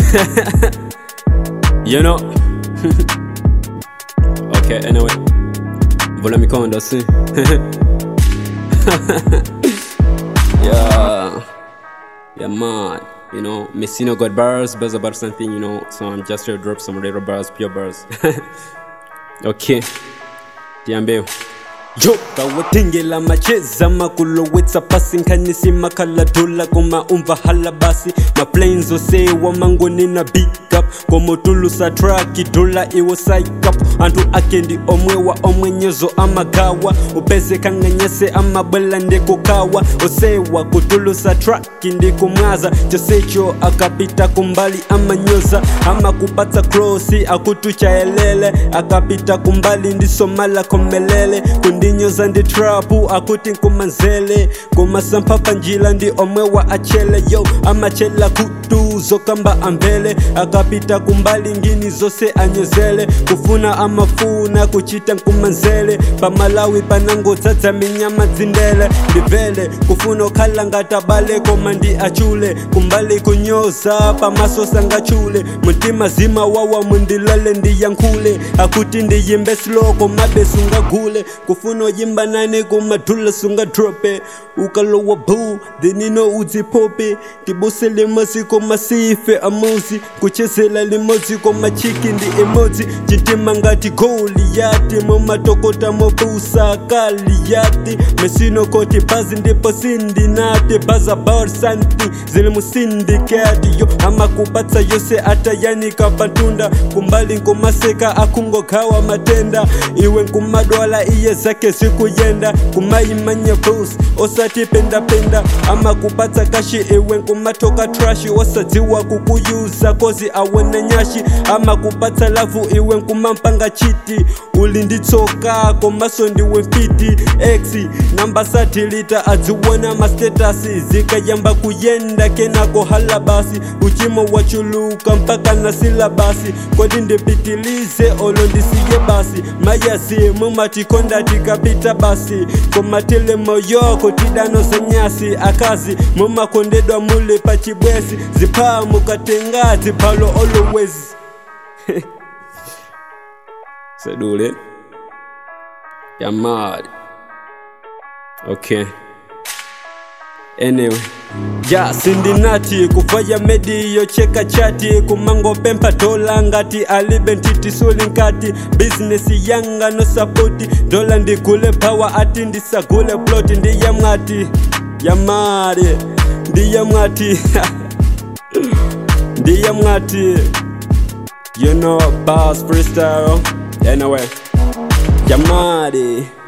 you know. okay, anyway. Vula mikondo si. yeah. Yeah, man. You know, Messina got bars, bars about something, you know, so I'm just here to drop some little bars, pure bars. okay. Tiambeo. yo kawatengela macheza makulowetsa pasi nkhanisi makhala dola koma umva hala basi maplanes osewa mangoni na big up komotulusa traki dola iwo saikap anthu ake ndi omwewa omwe nyezo amagawa upeze ng'anyese amabwela ndikukawa osewa kutulusa traki ndikumwaza chosecho akapita kumbali amanyoza amakupatsa krosi akutuchayelele akapita kumbali ndisomala komelele kundinyoza ndi trapu akuti nkumanzele kumasampha njila ndi omwe wa achele yo amachela kutu zokamba ambele akapita kumbali ngini zose anyozele kufuna amafuna kuchita nkumanzele pamalawi panangodzadza minyama dzindele ndivele kufuna okhala ngatabale koma ndi achule kumbali kunyoza pamaso sangachule mtima zima wawa mundilale ndiyankhule akuti ndiyimbe sloko mabe sungagule kufuna oyimba nane kumadhula sungadrope ukalowa bu dhenino udzipope tibusele masiko masife amuzi kuchezela limodzi komachiki ndi emodzi chitima ngati goliyati mumatokota mobusa kaliyati mesinokoti bhazi ndipo sindinati bhaza about something zili musindikati yo amakupatsa yose atayanika patunda kumbali nkumaseka akungogawa matenda iwe nkumadwala iye zake zikuyenda kumayimanya bus osati pendapenda amakupatsa kashi iwe nkumatoka trashi osadziwa kukuyuza kozi awona nyashi amakupatsa lavu iwe nkumampanga chiti uli nditsoka komaso ndiwe mfiti x namba satilita adziwona mastatasi zikayamba kuyenda kenako hala basi uchimo wachuluka mpaka na silabasi kodi ndipitilize olo ndisiye basi mayasi mumatikonda tikapita basi komatele moyoko tidano zenyasi akazi mumakondedwa mule pachibwezi ziphaa mukatenga ziphalo always sedule yamali okay anyway ja sindinati kufaya mediyo cheka chati kumango pempa dola ngati alibe ntitisuli nkati bizinesi yanga no sapoti dola ndigule pawa ati ndisagule ploti ndiye mwati yamari ndiye mwati ndiye mwati you know bas freestyle anyway yamari